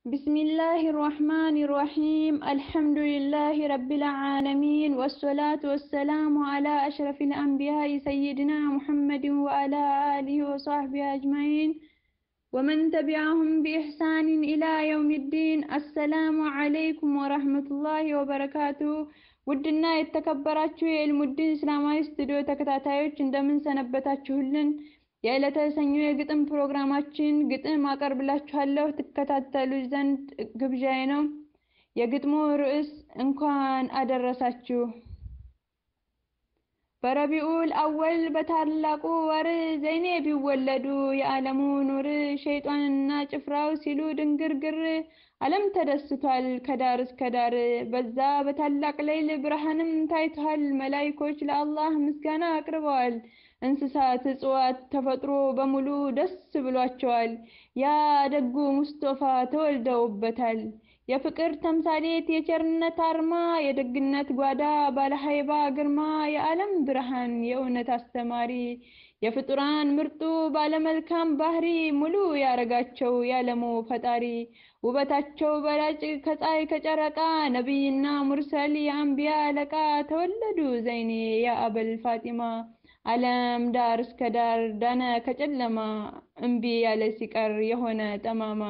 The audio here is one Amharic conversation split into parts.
بسم الله الرحمن الرحيم الحمد لله رب العالمين والصلاة والسلام على أشرف الأنبياء سيدنا محمد وعلى آله وصحبه أجمعين ومن تبعهم بإحسان إلى يوم الدين السلام عليكم ورحمة الله وبركاته ውድና የተከበራችሁ የኢልሙዲን እስላማዊ ስቱዲዮ ተከታታዮች እንደምን ሰነበታችሁልን? የዕለተ ሰኞ የግጥም ፕሮግራማችን ግጥም አቀርብላችኋለሁ ትከታተሉ ዘንድ ግብዣዬ ነው። የግጥሙ ርዕስ እንኳን አደረሳችሁ። በረቢኡል አወል በታላቁ ወር ዘይኔ ቢወለዱ የዓለሙ ኑር ሸይጣንና ጭፍራው ሲሉ ድንግርግር ዓለም ተደስቷል ከዳር እስከ ዳር። በዛ በታላቅ ሌይል ብርሃንም ታይቷል። መላይኮች ለአላህ ምስጋና አቅርበዋል። እንስሳት፣ እጽዋት፣ ተፈጥሮ በሙሉ ደስ ብሏቸዋል። ያ ደጉ ሙስጦፋ ተወልደውበታል። የፍቅር ተምሳሌት፣ የቸርነት አርማ፣ የደግነት ጓዳ፣ ባለሀይባ ግርማ፣ የዓለም ብርሃን፣ የእውነት አስተማሪ፣ የፍጡራን ምርጡ ባለመልካም ባህሪ፣ ሙሉ ያረጋቸው ያለሙ ፈጣሪ፣ ውበታቸው በላጭ ከፀሐይ ከጨረቃ፣ ነቢይና ሙርሰል የአንቢያ አለቃ፣ ተወለዱ ዘይኔ የአበል ፋጢማ ዓለም ዳር እስከ ዳር ዳነ ከጨለማ እምቢ ያለ ሲቀር የሆነ ጠማማ።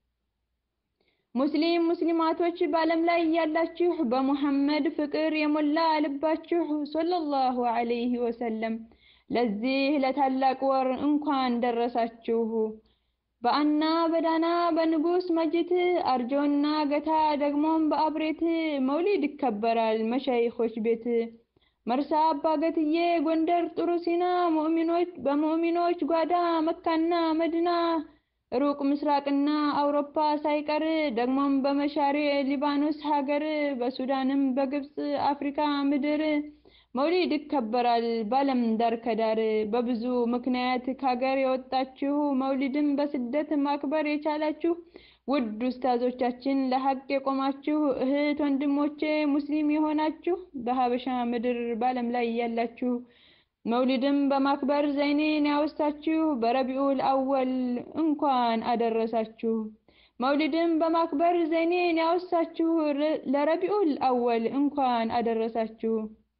ሙስሊም ሙስሊማቶች በዓለም ላይ ያላችሁ በሙሐመድ ፍቅር የሞላ ልባችሁ ሶለላሁ ዐለይሂ ወሰለም ለዚህ ለታላቅ ወር እንኳን ደረሳችሁ። በአና በዳና በንጉስ መጅት አርጆና ገታ ደግሞም በአብሬት መውሊድ ይከበራል መሻይኾች ቤት መርሳ አባገትዬ ጎንደር ጥሩ ሲና ሙእሚኖች በሙእሚኖች ጓዳ መካና መድና ሩቅ ምስራቅና አውሮፓ ሳይቀር ደግሞም በመሻሪ ሊባኖስ ሀገር በሱዳንም በግብፅ አፍሪካ ምድር መውሊድ ይከበራል ባለም ዳር ከዳር። በብዙ ምክንያት ከሀገር የወጣችሁ መውሊድን በስደት ማክበር የቻላችሁ ውድ ኡስታዞቻችን ለሀቅ የቆማችሁ እህት ወንድሞቼ ሙስሊም የሆናችሁ በሀበሻ ምድር ባለም ላይ ያላችሁ መውሊድም በማክበር ዘይኔን ያወሳችሁ በረቢኡል አወል እንኳን አደረሳችሁ። መውሊድም በማክበር ዘይኔን ያወሳችሁ ለረቢኡል አወል እንኳን አደረሳችሁ።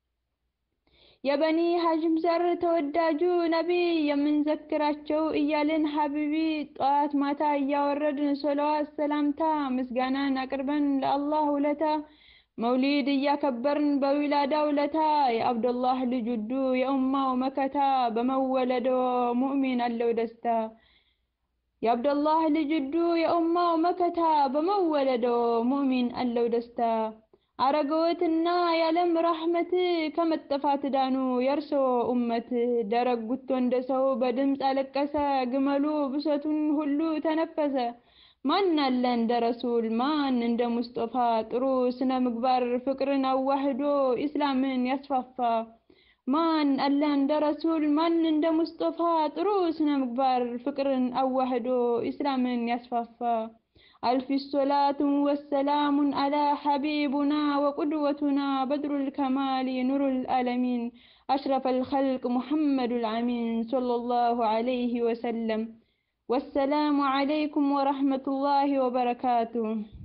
የበኒ ሀሽም ዘር ተወዳጁ ነቢይ የምንዘክራቸው እያልን ሀቢቢ ጠዋት ማታ እያወረድን ሶለዋት ሰላምታ ምስጋናን አቅርበን ለአላህ ውለታ መውሊድ እያከበርን በዊላዳ ውለታ የአብዱላህ ልጅ ውዱ የኡማው መከታ በመወለዶ ሙእሚን አለው ደስታ የአብዱላህ ልጅ ውዱ የኡማው መከታ በመወለዶ ሙእሚን አለው ደስታ አረገወትና የዓለም ራህመት ከመጠፋት ዳኑ የእርሶ ኡመት። ደረግ ጉቶ እንደ ሰው በድምፅ አለቀሰ ግመሉ ብሶቱን ሁሉ ተነፈሰ። ማን አለ እንደ ረሱል ማን እንደ ሙስጦፋ ጥሩ ስነ ምግባር ፍቅርን አዋህዶ ኢስላምን ያስፋፋ። ማን አለ እንደ ረሱል ማን እንደ ሙስጦፋ ጥሩ ስነ ምግባር ፍቅርን አዋህዶ ኢስላምን ያስፋፋ። ألف الصلاة والسلام على حبيبنا وقدوتنا بدر الكمال نور العالمين أشرف الخلق محمد العمين صلى الله عليه وسلم والسلام عليكم ورحمة الله وبركاته